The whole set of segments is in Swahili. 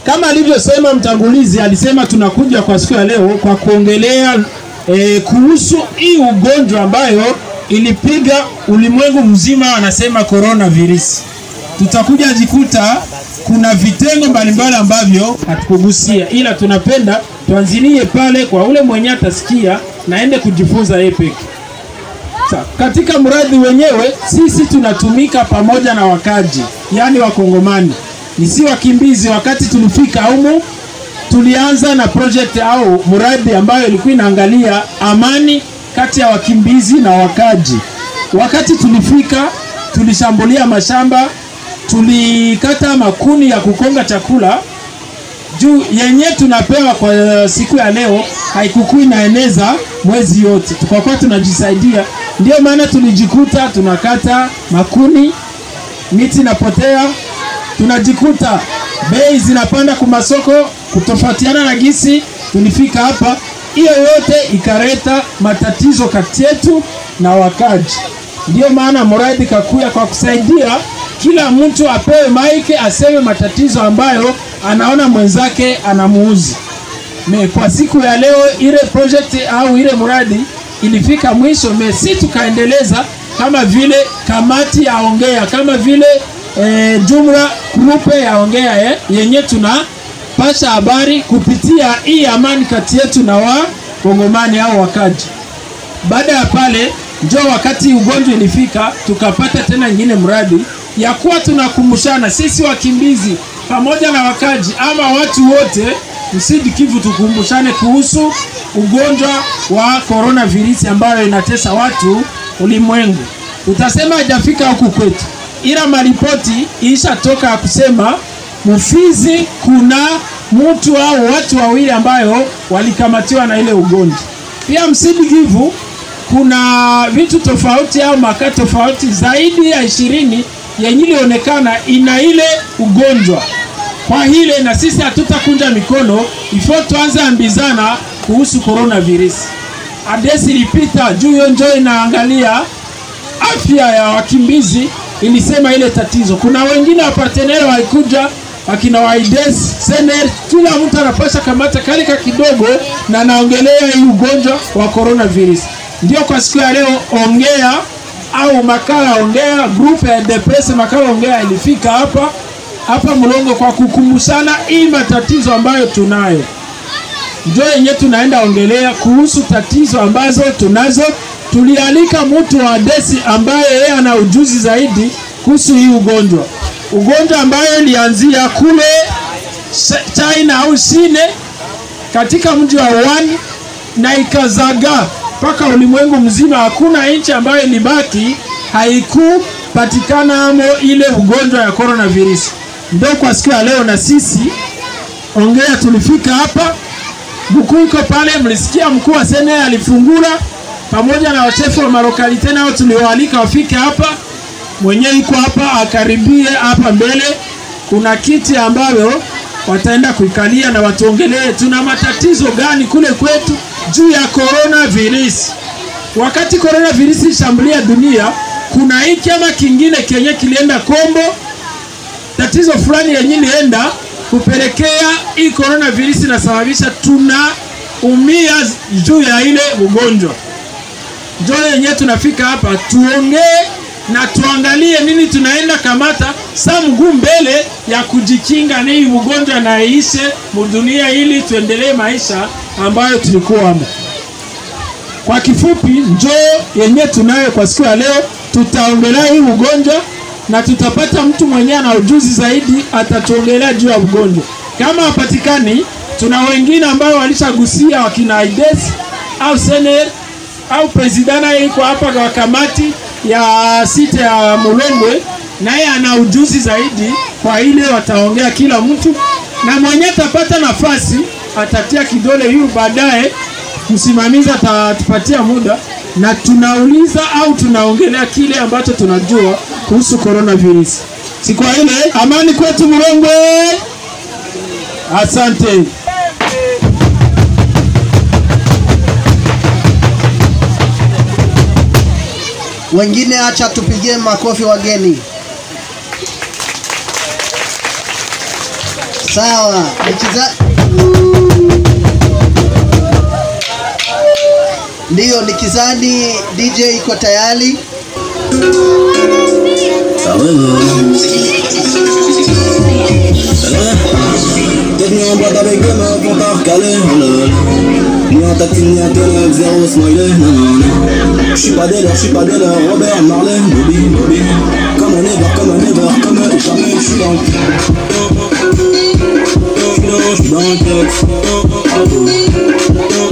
Kama alivyosema mtangulizi, alisema tunakuja kwa siku ya leo kwa kuongelea e, kuhusu hii ugonjwa ambayo ilipiga ulimwengu mzima, wanasema coronavirus. Tutakuja jikuta kuna vitengo mbalimbali ambavyo hatukugusia, ila tunapenda tuanzilie pale kwa ule mwenye atasikia naende kujifunza yeye peke. Sa, katika mradi wenyewe sisi tunatumika pamoja na wakaji, yaani wakongomani, ni si wakimbizi. Wakati tulifika humu, tulianza na project au mradi ambayo ilikuwa inaangalia amani kati ya wakimbizi na wakaji. Wakati tulifika, tulishambulia mashamba, tulikata makuni ya kukonga chakula juu yenye tunapewa kwa siku ya leo haikukui inaeneza mwezi yote, tukakuwa tunajisaidia. Ndio maana tulijikuta tunakata makuni, miti inapotea, tunajikuta bei zinapanda kwa masoko kutofautiana na gisi tulifika hapa. Hiyo yote ikaleta matatizo kati yetu na wakaji. Ndio maana mradi kakuya kwa kusaidia kila mtu apewe maike aseme matatizo ambayo anaona mwenzake anamuuzi. Me kwa siku ya leo ile project au ile mradi ilifika mwisho, me si tukaendeleza kama vile kamati ya ongea kama vile e, jumla grupe ya ongea eh, yenye tunapasha habari kupitia hii amani kati yetu na wakongomani au wakaji. Baada ya pale njo wakati ugonjwa ilifika, tukapata tena nyingine mradi ya kuwa tunakumbushana sisi wakimbizi pamoja na wakaji ama watu wote msidi Kivu, tukumbushane kuhusu ugonjwa wa coronavirus ambayo inatesa watu ulimwengu. Utasema hajafika huku kwetu, ila maripoti ishatoka ya kusema Mfizi kuna mtu au watu wawili ambayo walikamatiwa na ile ugonjwa. Pia msidi Kivu kuna vitu tofauti au makaa tofauti zaidi ya ishirini yenye ilionekana ina ile ugonjwa. Kwa hile na sisi hatutakunja mikono, ifo tuanze ambizana kuhusu coronavirus. Adesi ilipita juu hiyo njoo inaangalia afya ya wakimbizi, ilisema ile tatizo. Kuna wengine wapartenere walikuja wakina waides sener, kila mtu anapasha kamata kalika kidogo na naongelea hii ugonjwa wa coronavirus. Ndio kwa siku ya leo ongea au makala ongea group ya DPS makala ongea ilifika hapa hapa Mlongo kwa kukumbushana hii matatizo ambayo tunayo, ndio yenye tunaenda ongelea kuhusu tatizo ambazo tunazo. Tulialika mtu wa desi ambaye yeye ana ujuzi zaidi kuhusu hii ugonjwa, ugonjwa ambayo ilianzia kule China au Chine katika mji wa Wuhan na ikazagaa mpaka ulimwengu mzima. Hakuna nchi ambayo ilibaki haikupatikana amo ile ugonjwa ya coronavirus. Ndio kwa siku ya leo na sisi ongea tulifika hapa, mkuu iko pale, mlisikia mkuu wa sene alifungura pamoja na wachefu wa marokalite nao tuliwaalika wafike hapa, mwenyewe iko hapa akaribie hapa mbele. Kuna kiti ambayo wataenda kuikalia na watuongelee tuna matatizo gani kule kwetu juu ya coronavirus. Wakati coronavirus ishambulia dunia, kuna hiki ama kingine kenye kilienda kombo, tatizo fulani yenye ilienda kupelekea hii coronavirus inasababisha tunaumia juu ya ile ugonjwa. Ndio yenye tunafika hapa tuongee na tuangalie nini tunaenda kamata saa mguu mbele ya kujikinga na hii ugonjwa na iishe mudunia, ili tuendelee maisha ambayo tulikuwamo. Kwa kifupi, njoo yenye tunayo kwa siku ya leo, tutaongelea hii ugonjwa na tutapata mtu mwenyewe ana ujuzi zaidi, atatuongelea juu ya ugonjwa. Kama hapatikani, tuna wengine ambao walishagusia wakina Aides au Sener au presidana iko hapa kwa kamati ya site ya Mulongwe, naye ana ujuzi zaidi kwa ile, wataongea kila mtu, na mwenye atapata nafasi atatia kidole yu, baadaye msimamizi atatupatia muda na tunauliza au tunaongelea kile ambacho tunajua kuhusu coronavirus. Si kwa ile amani kwetu Mulongwe. Asante. Wengine acha tupigie makofi wageni. Sawa, nikiza Ndiyo, nikizani DJ iko tayari. Bienvenue en boîte avec des meufs, on t'a recalé, oh là là. Ni en tatine, ni en ténèbres, zéro smiley, non non non. J'suis pas délire, j'suis pas délire, Robert Marley, Bobby, Bobby. Comme un ever, comme un ever, comme un jamais, j'suis dans le J'suis dans, j'suis dans le texte. Ah bon.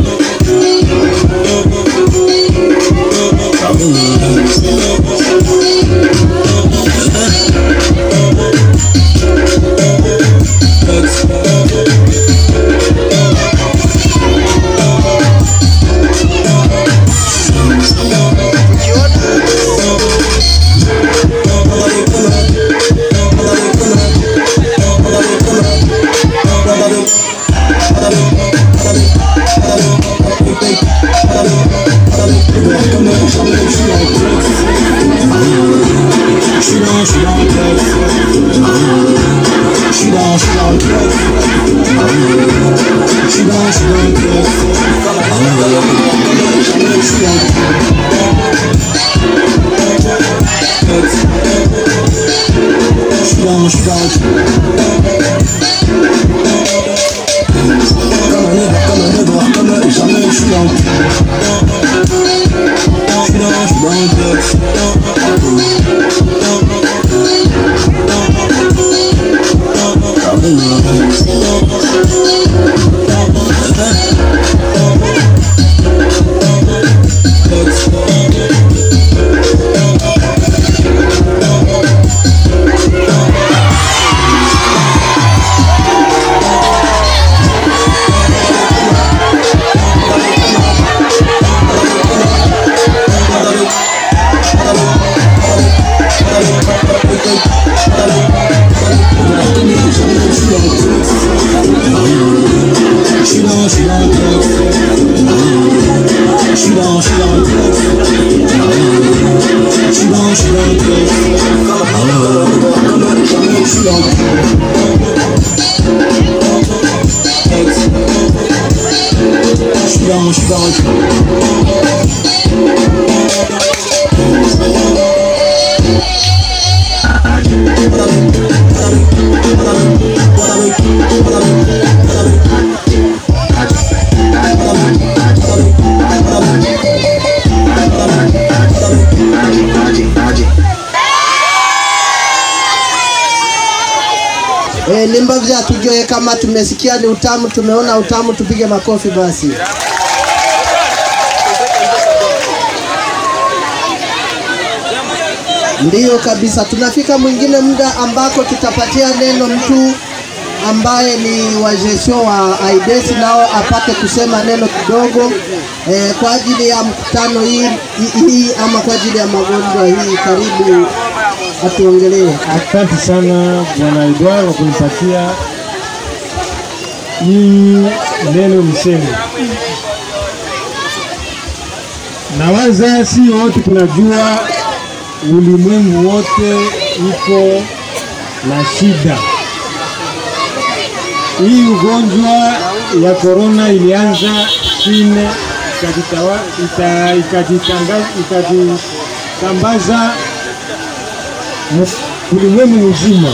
Ah bon. Texte. J'suis dans, j'suis dans le texte. J'suis dans, j'suis dans le texte. J'suis dans, j'suis dans le texte. J'suis dans le texte. J'suis dans, j'suis dans le Comme un ever, comme un ever, comme un jamais, j'suis dans le J'suis dans, j'suis dans le texte. J'suis dans, j'suis dans le texte. J'suis dans, j'suis dans le texte. J'suis dans, j'suis dans le texte. J'suis dans le texte. J'suis dans, j'suis dans le E, limba vya tujue kama tumesikia ni utamu, tumeona utamu, tupige makofi basi. Ndiyo kabisa, tunafika mwingine muda ambako tutapatia neno mtu ambaye ni wajesho wa AIDS nao apate kusema neno kidogo e, kwa ajili ya mkutano hii, hii, hii ama kwa ajili ya magonjwa hii. Karibu atuongelee. Asante sana Bwana Edward kwa kunipatia hii neno niseme. Nawaza si wote tunajua, ulimwengu wote iko na shida. Hii ugonjwa ya korona ilianza China ikajitawa- ika- ikajitanga- ikajitambaza mu- ulimwengu mzima.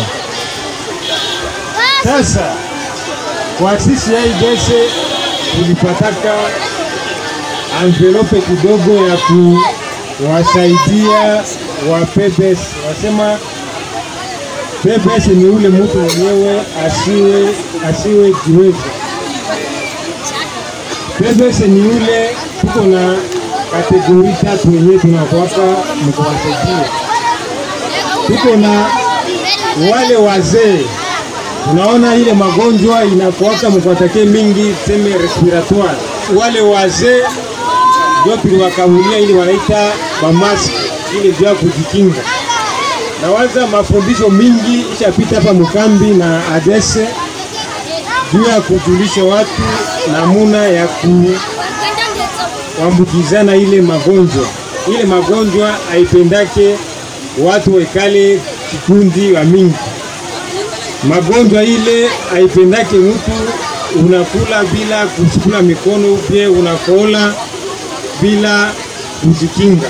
Sasa kwa sisi AIDS tulipataka envelope kidogo ya kuwasaidia wa PBS. Wasema PBS ni ule mtu mwenyewe asiwe asiwe jiweza. PBS ni ule tuko na kategori tatu wenyewe tunakwaka mkuwasaidia tuko na wale wazee, unaona ile magonjwa inakuwaka mkwatake mingi seme respiratoire. Wale wazee ndio tuliwakamulia ili wanaita bamaski ile juu ya kujikinga. Nawaza mafundisho mingi ishapita hapa mkambi na adese juu ya kujulisha watu namuna ya kuambukizana ile magonjwa. Ile magonjwa haipendake watu wekale kikundi wa mingi. magonjwa ile haipendake mtu unakula bila kusukula mikono, pia unakola bila kujikinga,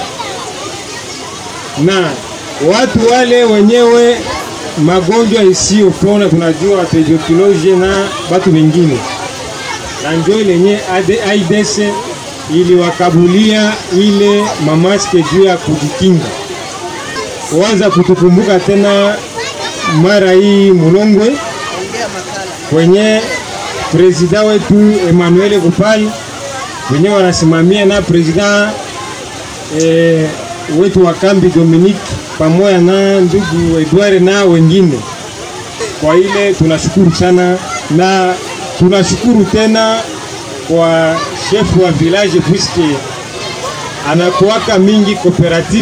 na watu wale wenyewe magonjwa isiyopona tunajua tuberculose na batu wengine, na njo lenye AIDS iliwakabulia ile mamaske juu ya kujikinga. Wanza kutukumbuka tena mara hii Mulongwe kwenye prezida wetu Emmanuel Kupali wenyewe wanasimamia na prezida eh, wetu wa kambi Dominique pamoja na ndugu Edward na wengine. Kwa ile tunashukuru sana na tunashukuru tena kwa chef wa village puisque anakuwaka mingi cooperative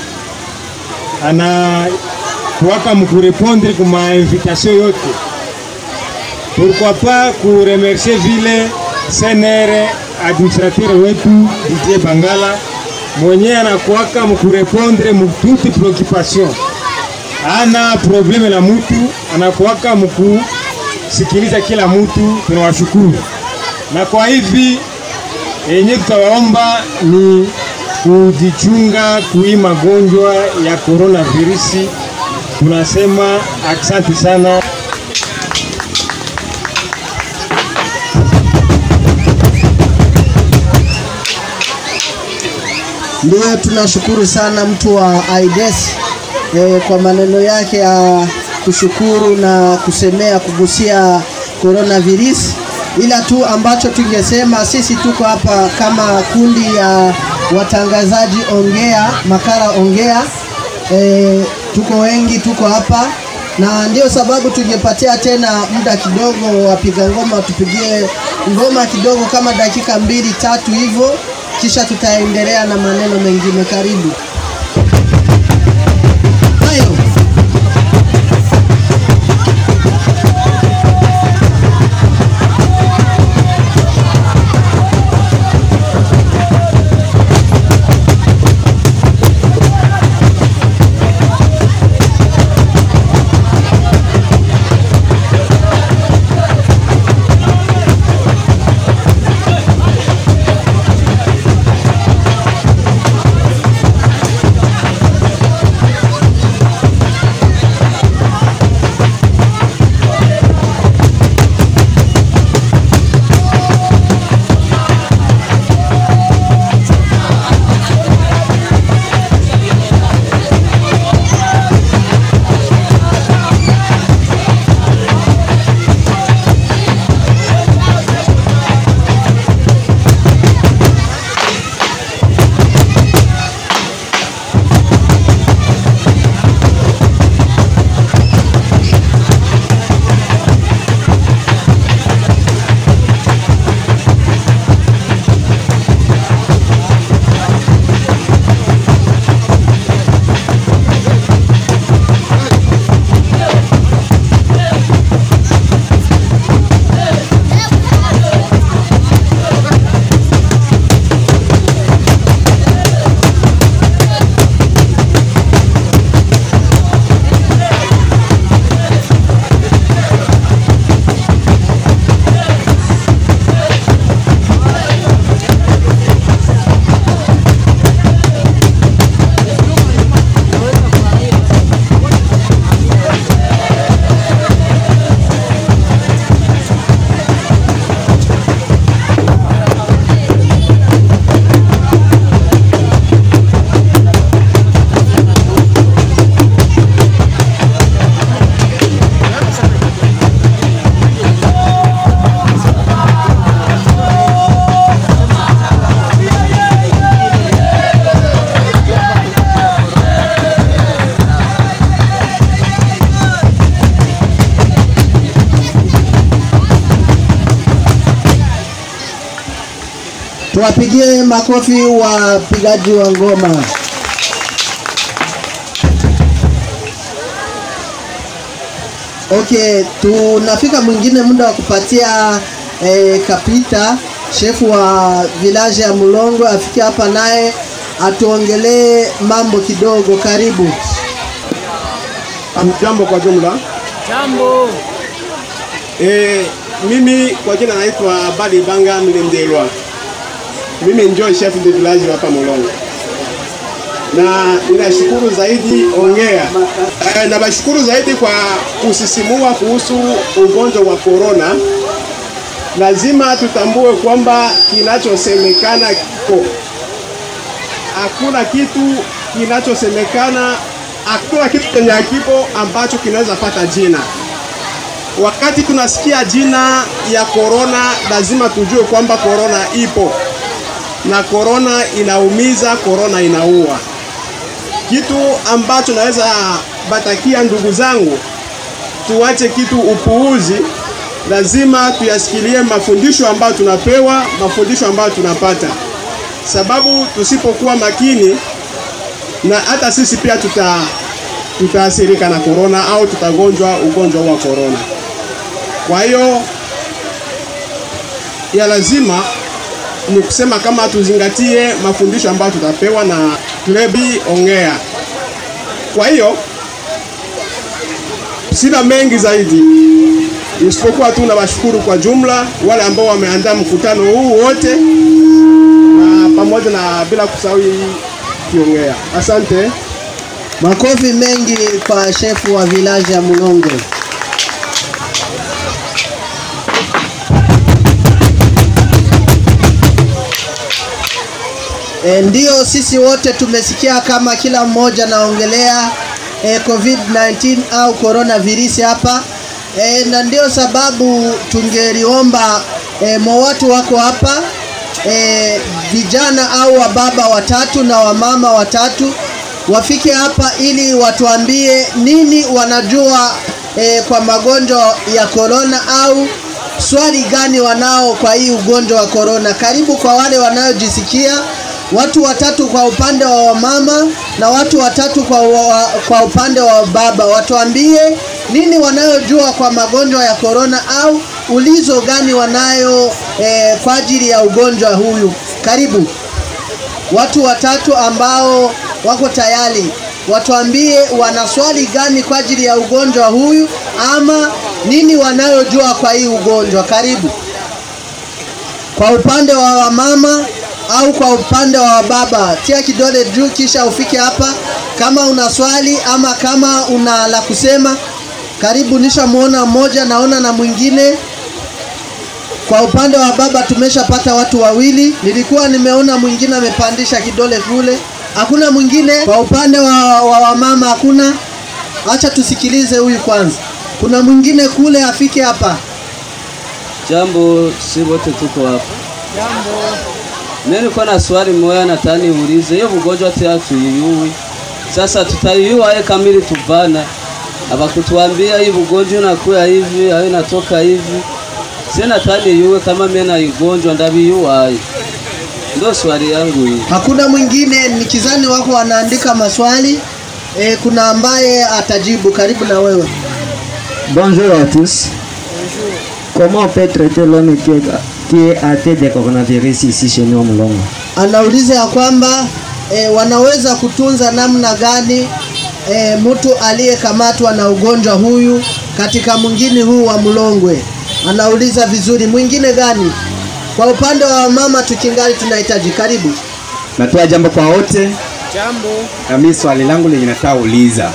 anakuwaka mkurepondre kuma invitation yote pourquoi pas kuremercier vile CNR administrateur wetu Didier Bangala mwenye anakuwaka mkurepondre mututi preoccupation, ana probleme na mutu, anakuwaka mkusikiliza kila mutu. Tunawashukuru na kwa hivi yenye tutawaomba ni kujichunga kui magonjwa ya coronavirusi. Tunasema asante sana. Ndio, tunashukuru sana mtu wa AIDS e, kwa maneno yake ya kushukuru na kusemea kugusia coronavirus, ila tu ambacho tungesema sisi tuko hapa kama kundi ya watangazaji Ongea Makala Ongea e, tuko wengi, tuko hapa na ndio sababu tungepatia tena muda kidogo, wapiga ngoma tupigie ngoma kidogo kama dakika mbili tatu hivyo kisha tutaendelea na maneno mengine. Karibu. Hayo. Tuwapigie makofi wapigaji wa ngoma. Okay, tunafika mwingine muda wa kupatia eh, kapita shefu wa village ya Mulongo afike hapa naye atuongelee mambo kidogo. Karibu. Hamjambo kwa jumla. Jambo. E, mimi kwa jina naitwa Bali Banga Mlemdelwa. Mimi ndio chef de village hapa Molongo, na ninashukuru zaidi ongea e, na bashukuru zaidi kwa kusisimua kuhusu ugonjwa wa corona. Lazima tutambue kwamba kinachosemekana kiko, hakuna kitu kinachosemekana, hakuna kitu chenye hakipo ambacho kinaweza pata jina wakati tunasikia jina ya korona, lazima tujue kwamba korona ipo na korona inaumiza, korona inaua. Kitu ambacho naweza batakia ndugu zangu, tuache kitu upuuzi, lazima tuyasikilie mafundisho ambayo tunapewa, mafundisho ambayo tunapata, sababu tusipokuwa makini na hata sisi pia tuta tutaathirika na korona au tutagonjwa ugonjwa wa korona. Kwa hiyo ya lazima ni kusema kama tuzingatie mafundisho ambayo tutapewa na Klebi Ongea. Kwa hiyo sina mengi zaidi isipokuwa tu nawashukuru kwa jumla wale ambao wameandaa mkutano huu wote, na pamoja na bila kusahau hii Kiongea. Asante. Makofi mengi kwa shefu wa village ya Mulongo. E, ndio sisi wote tumesikia kama kila mmoja naongelea e, COVID-19 au coronavirus hapa e, na ndio sababu tungeliomba e, mwa watu wako hapa e, vijana au wababa watatu na wamama watatu wafike hapa ili watuambie nini wanajua e, kwa magonjwa ya korona au swali gani wanao kwa hii ugonjwa wa korona. Karibu kwa wale wanaojisikia, watu watatu kwa upande wa wamama na watu watatu kwa, wa, kwa upande wa baba, watuambie nini wanayojua kwa magonjwa ya korona au ulizo gani wanayo e, kwa ajili ya ugonjwa huyu. Karibu watu watatu ambao wako tayari watuambie wana swali gani kwa ajili ya ugonjwa huyu ama nini wanayojua kwa hii ugonjwa. Karibu kwa upande wa wamama au kwa upande wa baba, tia kidole juu kisha ufike hapa kama una swali ama kama una la kusema. Karibu, nishamuona mmoja, naona na mwingine. Kwa upande wa baba tumeshapata watu wawili, nilikuwa nimeona mwingine amepandisha kidole kule. Hakuna mwingine kwa upande wa, wa wamama hakuna. Acha tusikilize huyu kwanza. Kuna mwingine kule, afike hapa. Jambo, si wote tuko hapa. Jambo. Mimi niko na swali moja nataka niulize. Hiyo ugonjwa tena tuiyui. Sasa tutaiyua aye kamili tuvana. Abakutuambia hii ugonjwa unakuya hivi, au inatoka hivi. Sina tani yuwe kama mimi na igonjwa ndabiyua aye. Ndio swali yangu hii. Hakuna mwingine, nikizani wako wanaandika maswali e, kuna ambaye atajibu. Karibu na wewe. Bonjour à tous. Comment on peut traiter l'homme qui est, qui est atteint de coronavirus ici chez nous au Mulongo Anauliza ya kwamba e, wanaweza kutunza namna gani e, mtu aliyekamatwa na ugonjwa huyu katika mwingine huu wa Mlongwe. Anauliza vizuri, mwingine gani? Kwa upande wa mama tukingali tunahitaji. Karibu. Natoa jambo kwa wote. Jambo. Na mimi swali langu lenye nataka uliza,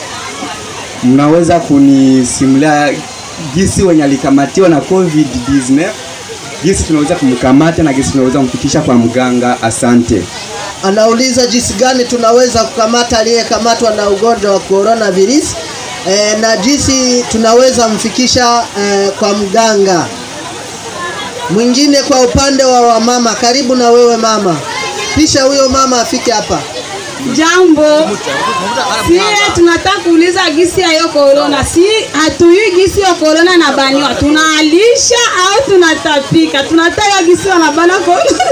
mnaweza kunisimulia gisi wenye alikamatiwa na COVID-19 gisi tunaweza kumkamata na gisi tunaweza kumfikisha kwa mganga? Asante. Anauliza jinsi gani tunaweza kukamata aliyekamatwa na ugonjwa wa coronavirus e, na jinsi tunaweza mfikisha e, kwa mganga. Mwingine kwa upande wa wamama, karibu na wewe mama, kisha huyo mama afike hapa. Jambo, sie tunataka kuuliza gisi ya hiyo korona. Si hatuyui gisi ya korona na baniwa, tunaalisha au tunatapika? Tunataka gisi wanabana korona.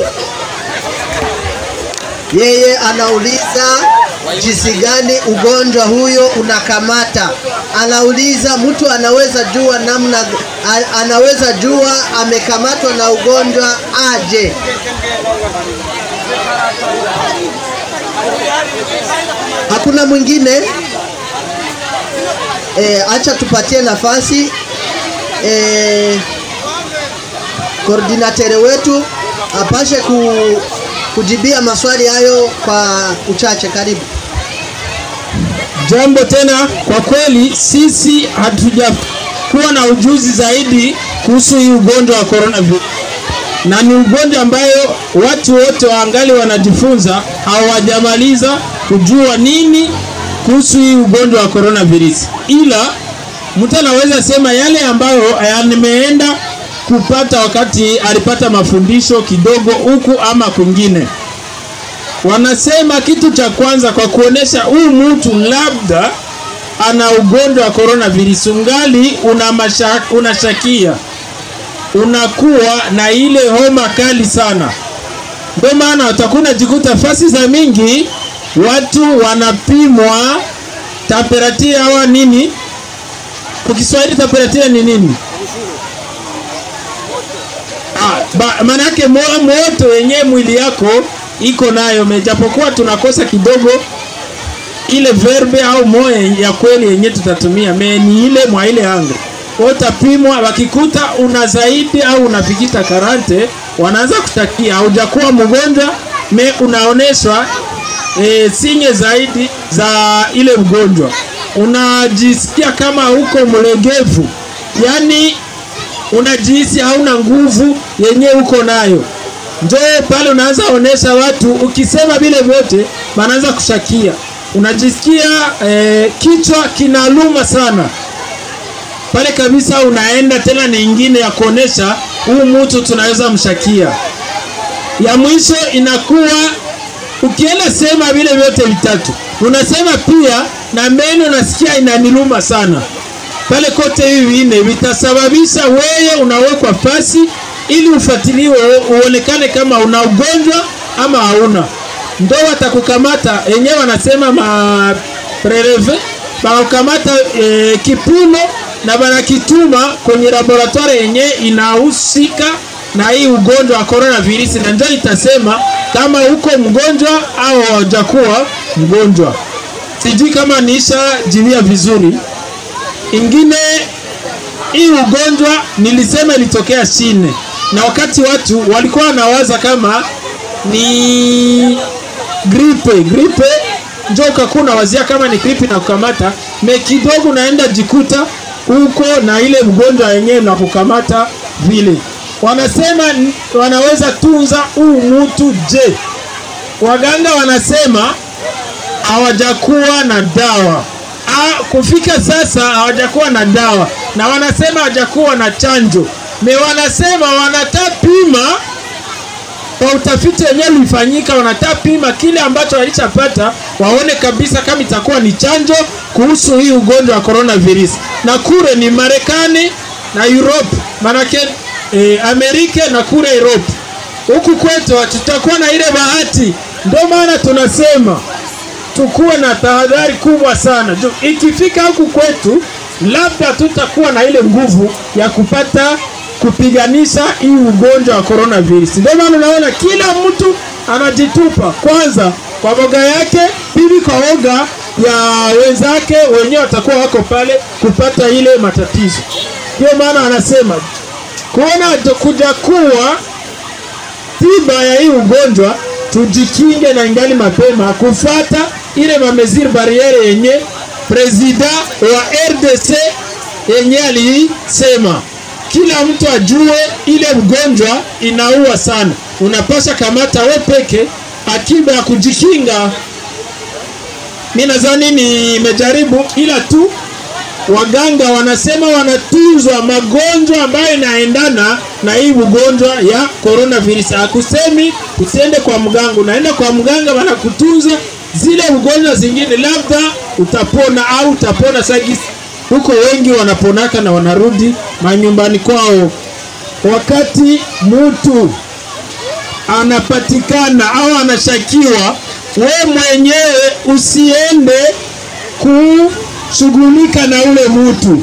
Yeye anauliza jinsi gani ugonjwa huyo unakamata. Anauliza mtu anaweza jua namna, a- anaweza jua amekamatwa na ugonjwa aje? Hakuna mwingine? e, acha tupatie nafasi e, koordinatere wetu apashe ku, kujibia maswali hayo kwa uchache. Karibu. Jambo tena, kwa kweli sisi hatujakuwa na ujuzi zaidi kuhusu hii ugonjwa wa coronavirus, na ni ugonjwa ambayo watu wote waangali wanajifunza, hawajamaliza kujua nini kuhusu hii ugonjwa wa coronavirus, ila mtu anaweza sema yale ambayo nimeenda kupata wakati alipata mafundisho kidogo huku ama kwingine. Wanasema kitu cha kwanza kwa kuonesha huyu mtu labda ana ugonjwa wa coronavirus, ungali una mashaka, unashakia unakuwa na ile homa kali sana. Ndio maana utakuwa unajikuta fasi za mingi watu wanapimwa temperature hawa nini, kwa Kiswahili temperature ni nini? Ah, ba- manake mo- moto yenye mwili yako iko nayo, mejapokuwa tunakosa kidogo ile verbe au moyo ya kweli yenye tutatumia me ni ile mwa ile anga utapimwa, wakikuta una zaidi au unafikita karante, wanaanza kushtakia haujakuwa mgonjwa, me unaoneshwa e, sinye zaidi za ile mgonjwa, unajisikia kama uko mlegevu, yani unajihisi hauna nguvu yenye uko nayo, njoo pale unaanza onesha watu, ukisema vile vyote wanaanza kushakia, unajisikia eh, kichwa kinaluma sana pale kabisa, unaenda tena nyingine ya kuonesha huu mtu tunaweza mshakia. Ya mwisho inakuwa ukienda sema vile vyote vitatu, unasema pia na meno nasikia inaniluma sana pale kote hivi vinne vitasababisha wewe unawekwa fasi ili ufuatiliwe uonekane kama una ugonjwa ama hauna. Ndo watakukamata yenyewe, wanasema ma preleve banakukamata e, kipimo na banakituma kwenye laboratoire yenye inahusika na hii ugonjwa wa coronavirus, na ndio itasema kama uko mgonjwa au hajakuwa mgonjwa. Sijui kama niisha jivia vizuri ingine hii ugonjwa nilisema ilitokea China, na wakati watu walikuwa wanawaza kama ni gripe gripe, njo ukakuwa unawazia kama ni gripe na kukamata me kidogo, unaenda jikuta huko na ile mgonjwa yenyewe na kukamata vile. Wanasema n- wanaweza tunza huu mutu. Je, waganga wanasema hawajakuwa na dawa Ah, kufika sasa hawajakuwa na dawa na wanasema hawajakuwa na chanjo me wanasema wanatapima kwa utafiti wenyewe ulifanyika, wanatapima kile ambacho walishapata waone kabisa kama itakuwa ni chanjo kuhusu hii ugonjwa wa coronavirus, na kure ni Marekani na Europe, manake eh, Amerika na kure Europe. Huku kwetu tutakuwa na ile bahati, ndio maana tunasema tukuwe na tahadhari kubwa sana juu ikifika huku kwetu labda tutakuwa na ile nguvu ya kupata kupiganisha hii ugonjwa wa coronavirus. Ndio maana unaona kila mtu anajitupa kwanza kwa boga yake, pili kwa woga ya wenzake wenyewe watakuwa wako pale kupata ile matatizo. Ndio maana anasema kuona kuja kuwa tiba ya hii ugonjwa tujikinge na ingali mapema kufata ile mamezir barriere yenye presida wa RDC yenye alisema kila mtu ajue ile mgonjwa inaua sana, unapasha kamata we peke akiba ya kujikinga. Mi nadhani nimejaribu, ila tu waganga wanasema wanatunzwa magonjwa ambayo inaendana na hii ugonjwa ya coronavirus. Hakusemi usiende kwa mganga, unaenda kwa mganga wanakutunza zile ugonjwa zingine, labda utapona au utapona sagisi. Huko wengi wanaponaka na wanarudi manyumbani kwao. Wakati mtu anapatikana au anashakiwa, we mwenyewe usiende kushughulika na ule mtu.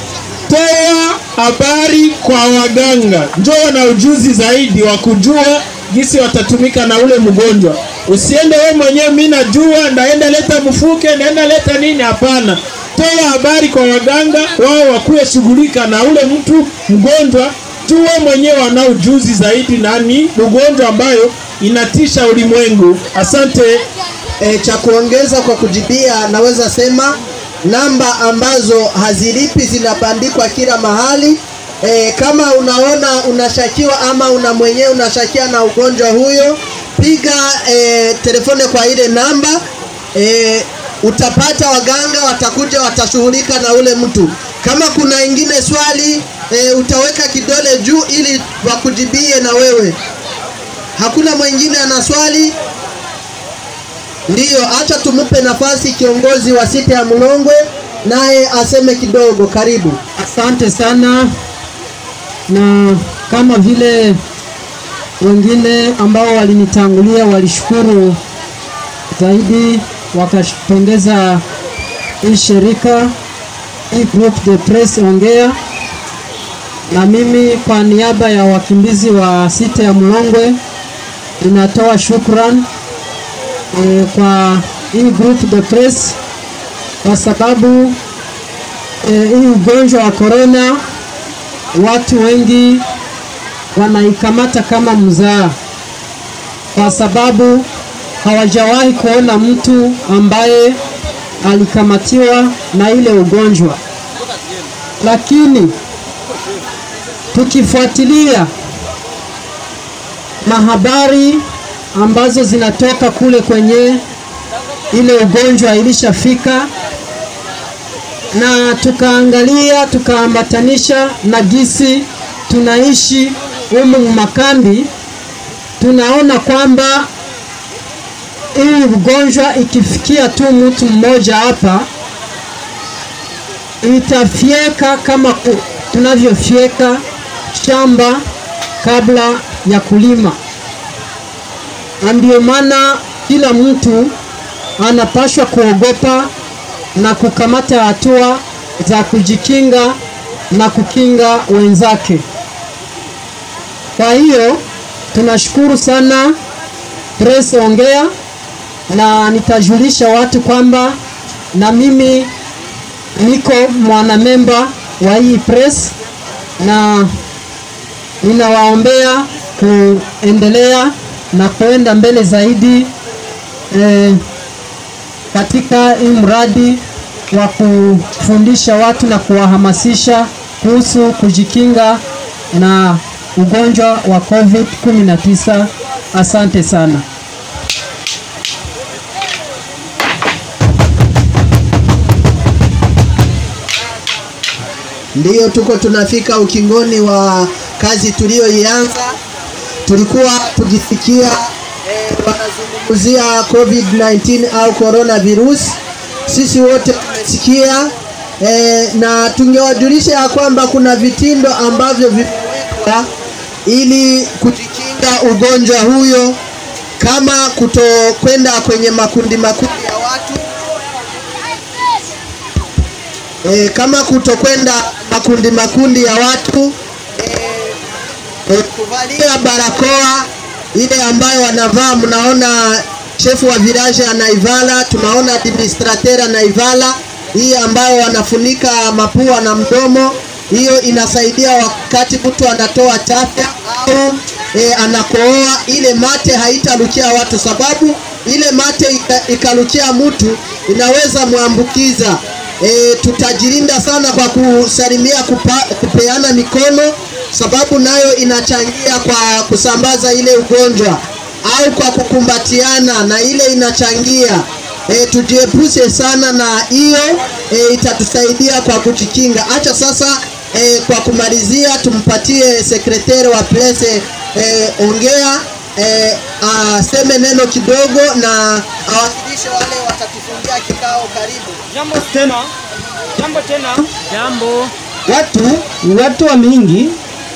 Toa habari kwa waganga, njoo na ujuzi zaidi wa kujua jinsi watatumika na ule mgonjwa. Usiende we mwenyewe, mi najua ndaenda leta mfuke, ndaenda leta nini. Hapana, toa habari kwa waganga wao wakuwe shughulika na ule mtu mgonjwa tuwe mwenyewe wanao ujuzi zaidi nani ugonjwa ambayo inatisha ulimwengu asante E, cha kuongeza kwa kujibia, naweza sema namba ambazo hazilipi zinabandikwa kila mahali. E, kama unaona unashakiwa ama una mwenyewe unashakia na ugonjwa huyo, piga e, telefone kwa ile namba e, utapata waganga watakuja watashughulika na ule mtu. Kama kuna ingine swali e, utaweka kidole juu ili wakujibie na wewe. Hakuna mwingine ana swali? Ndiyo, acha tumupe nafasi kiongozi wa sita ya Mlongwe naye aseme kidogo. Karibu. Asante sana, na kama vile wengine ambao walinitangulia walishukuru zaidi, wakapongeza hii shirika hii group de press ongea, na mimi kwa niaba ya wakimbizi wa sita ya Mlongwe ninatoa shukran e, kwa hii group de press kwa sababu e, hii ugonjwa wa corona watu wengi wanaikamata kama mzaa, kwa sababu hawajawahi kuona mtu ambaye alikamatiwa na ile ugonjwa, lakini tukifuatilia mahabari ambazo zinatoka kule kwenye ile ugonjwa ilishafika, na tukaangalia tukaambatanisha na gisi tunaishi humu makambi, tunaona kwamba hii ugonjwa ikifikia tu mtu mmoja hapa itafyeka kama ku- tunavyofyeka shamba kabla ya kulima na ndio maana kila mtu anapashwa kuogopa na kukamata hatua za kujikinga na kukinga wenzake. Kwa hiyo tunashukuru sana Press Ongea, na nitajulisha watu kwamba na mimi niko mwanamemba wa hii press na ninawaombea kuendelea na kuenda mbele zaidi eh, katika hii mradi wa kufundisha watu na kuwahamasisha kuhusu kujikinga na ugonjwa wa COVID-19. Asante sana. Ndiyo, tuko tunafika ukingoni wa kazi tuliyoianza. Tulikuwa tukifikia eh, wanazungumzia COVID-19 au coronavirus. Sisi wote tumesikia eh, na tungewajulisha ya kwamba kuna vitindo ambavyo vimewekwa ili kujikinga ugonjwa huyo, kama kutokwenda kwenye makundi makundi ya watu e, kama kutokwenda makundi makundi ya watu e, kuvalia barakoa ile ambayo wanavaa. Mnaona shefu wa village anaivala, tunaona administrateur anaivala hii ambayo wanafunika mapua na mdomo. Hiyo inasaidia wakati mtu anatoa chafya au e, anakohoa, ile mate haitarukia watu, sababu ile mate ika- ikarukia mtu inaweza mwambukiza. E, tutajilinda sana kwa kusalimia kupa, kupeana mikono sababu nayo inachangia kwa kusambaza ile ugonjwa au kwa kukumbatiana na ile inachangia e, tujiepushe sana na hiyo e, itatusaidia kwa kujikinga. Acha sasa e, kwa kumalizia tumpatie sekretari wa place e, ongea e, aseme neno kidogo na awakilishe wale watatufungia kikao. Karibu. Jambo tena. Jambo tena. Jambo. Watu watu wa mingi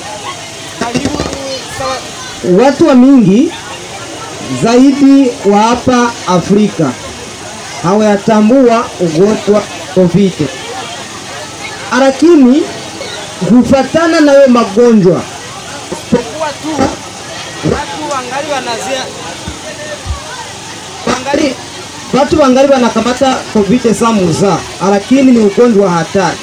watu wa mingi zaidi wa hapa Afrika hawayatambua ugonjwa COVID, lakini hufatana na hayo magonjwa Isipokuwa tu watu wangali wanazia wangali watu wangali wanakamata covid samuza, lakini ni ugonjwa hatari.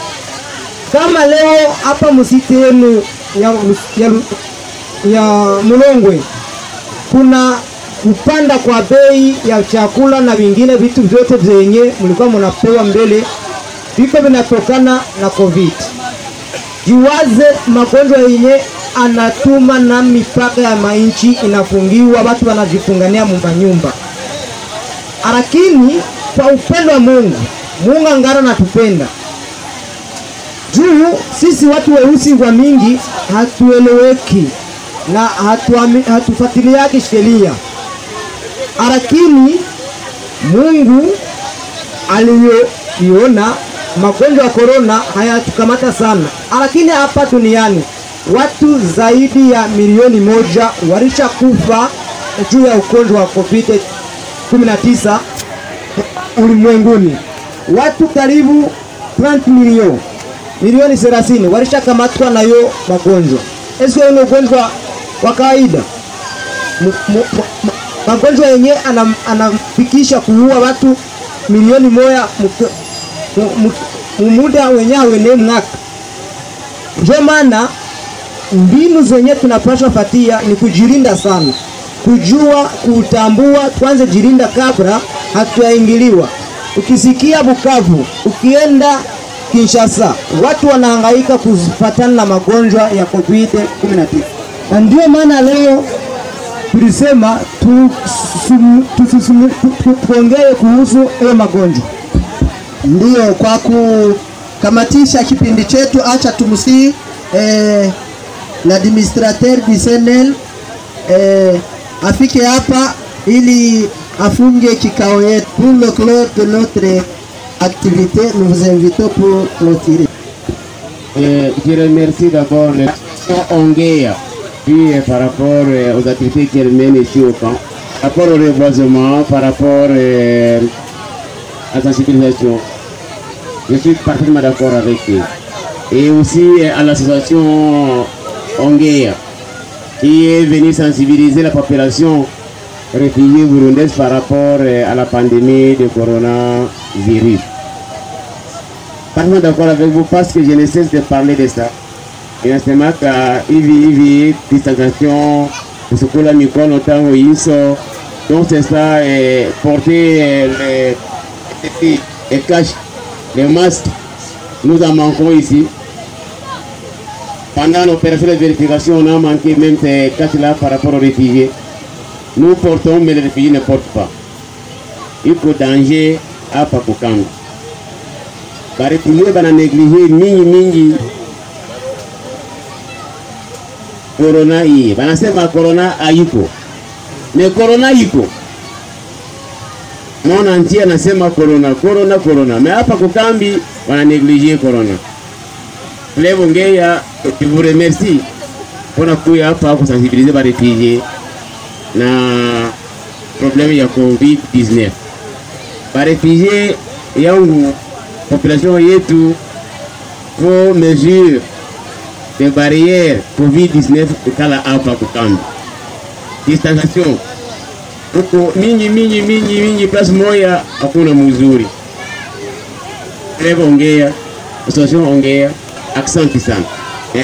Kama leo hapa msiti yenu ya, ya, ya Mulongwe kuna kupanda kwa bei ya chakula na vingine vitu vyote vyenye mlikuwa mnapewa mbele viko vinatokana na covid. Jiwaze magonjwa yenye anatuma na mipaka ya mainchi inafungiwa, watu wanajifungania mumba nyumba, lakini kwa upendo wa Mungu, Mungu angara natupenda juu sisi watu weusi wa mingi hatueleweki na hatuami- hatufuatiliaki sheria, lakini Mungu aliyoiona magonjwa ya korona hayatukamata sana, lakini hapa duniani watu zaidi ya milioni moja walishakufa juu ya ugonjwa wa COVID 19 ulimwenguni. Watu karibu 30 milioni milioni 30 walishakamatwa na hiyo magonjwa. Sio ni ugonjwa wa kawaida. Mu- mu- mu- ma- Magonjwa yenye anam- anafikisha kuua watu milioni moja mu- mu- mu- mu muda wenye awene mwaka. Ndio maana mbinu zenye tunapaswa fatia ni kujilinda sana, kujua kutambua, kwanza jilinda kabla hatuyaingiliwa. Ukisikia Bukavu, ukienda Kinshasa, watu wanahangaika kufatana na magonjwa ya COVID 19 na ndio maana leo tulisema tu- sumu- tusisumu- tu- tu- tuongee kuhusu hayo magonjwa. Ndiyo, kwa kukamatisha kipindi chetu, acha tumsii eh, l'administrateur du CNL eh, afike hapa ili afunge kikao yetu. Pour le clore de notre activité, nous vous invitons pour clôturer. Euh, je remercie d'abord le Ongea, puis euh, par rapport euh, aux activités qu'elle mène ici au camp, par rapport au reboisement, par rapport euh, à la sensibilisation. Je suis parfaitement d'accord avec eux. Et aussi euh, à l'association Ongea, qui est venue sensibiliser la population réfugiée burundaise par rapport euh, à la pandémie de coronavirus parfaitement d'accord avec vous parce que je ne cesse de parler de ça. Inasema ka hivi hivi distanciation kusukula mikono tangu hizo donc c'est ça eh, porter eh, le, les, les caches les masques nous en manquons ici pendant l'opération de vérification on a manqué même ces caches là par rapport aux réfugiés nous portons mais les réfugiés ne portent pas il faut danger hapa Kukambi baritumie bana neglige mingi mingi korona hii, banasema korona haiko, ne korona iko mona nchi anasema korona korona korona, me hapa kukambi wana neglige korona. Levo Ngeya, je vous remercie mpona kuya hapa kusensibilize barefugie na probleme ya COVID-19 barefugie yangu population yetu vos mesures de barrière COVID-19 ikala hapa kukambi. Distanciation huko mingi mingi mingi mingi, place moya hakuna mzuri. Dereva ongea, association ongea, asante sana. Eh.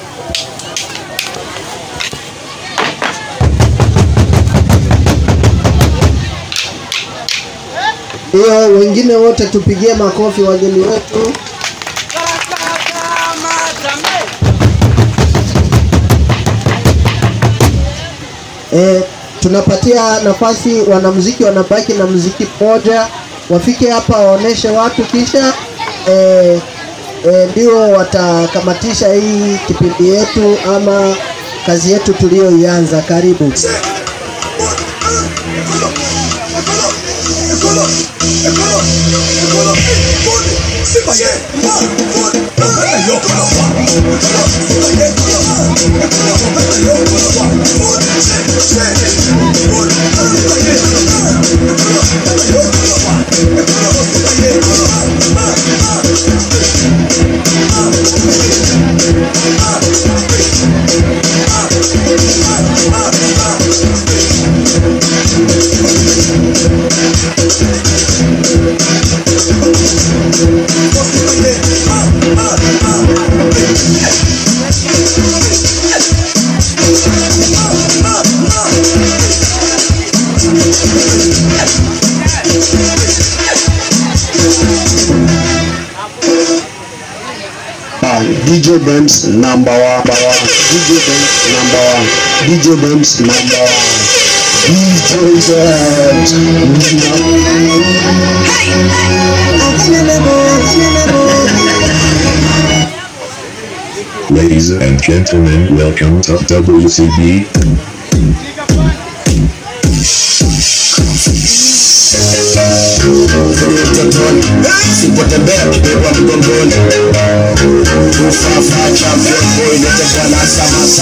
Hiyo wengine wote tupigie makofi wageni wetu. E, tunapatia nafasi wanamuziki wanabaki na muziki mmoja, wafike hapa waoneshe watu, kisha e, e, ndio watakamatisha hii kipindi yetu ama kazi yetu tuliyoianza. Karibu. Thank you. DJ Dance number one. DJ Dance number one. DJ Dance number one. DJ Dance. Ladies and gentlemen, welcome to WCB. Sipotembea kibebwa mgongoni Ufafa champion boy Nete bwana samasa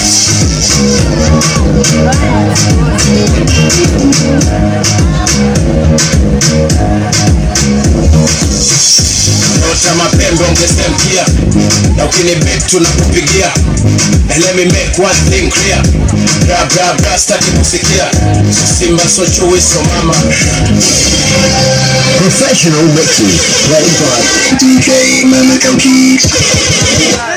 Nyota mapembe ungesemkia Na ukinibet tunakupigia And let me make one thing clear Bra bra bra staki kusikia So Simba so chui so mama Professional mixes played by DJ Mamiko Keys.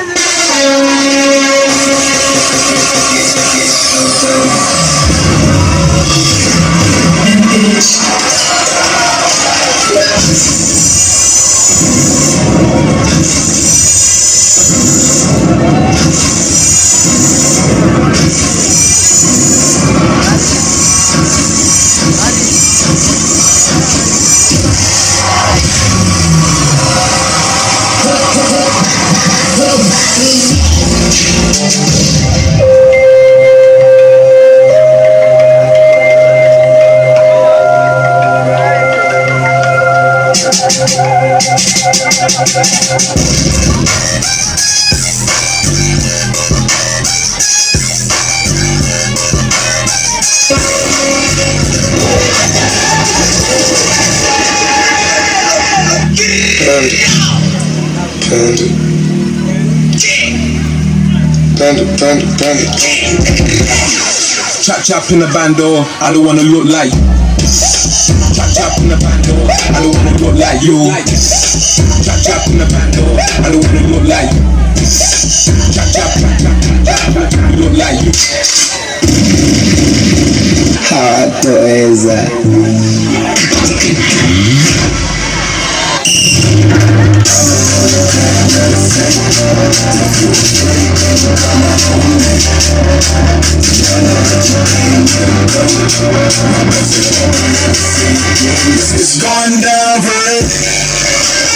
Panda. Panda, panda, panda. Chop chop in the bando, I don't wanna look like Chop chop in the bando, I don't wanna look like you Chop chop in the bando, I don't wanna look like Chop chop, chop chop, chop chop, look like you Hawatoweza. It's gone down for it.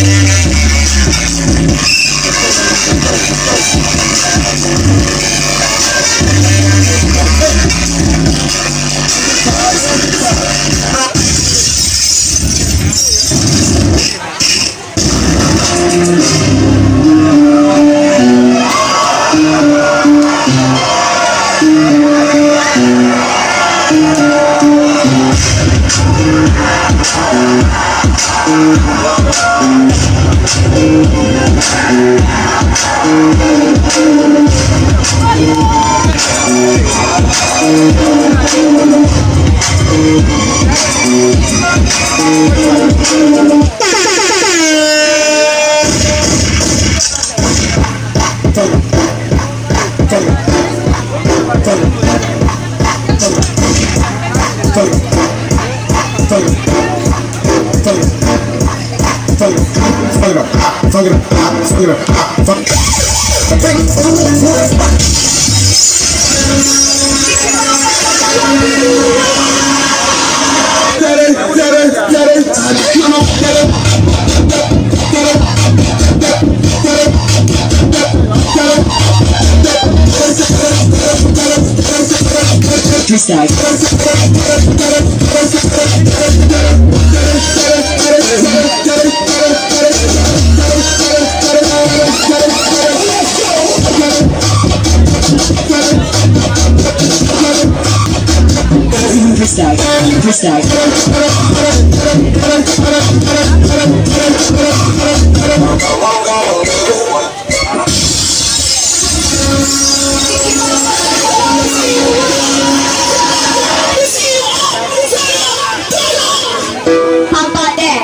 Papa there.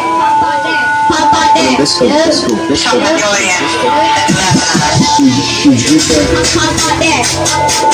Papa there. Let's go, let's go, let's go. Papa there.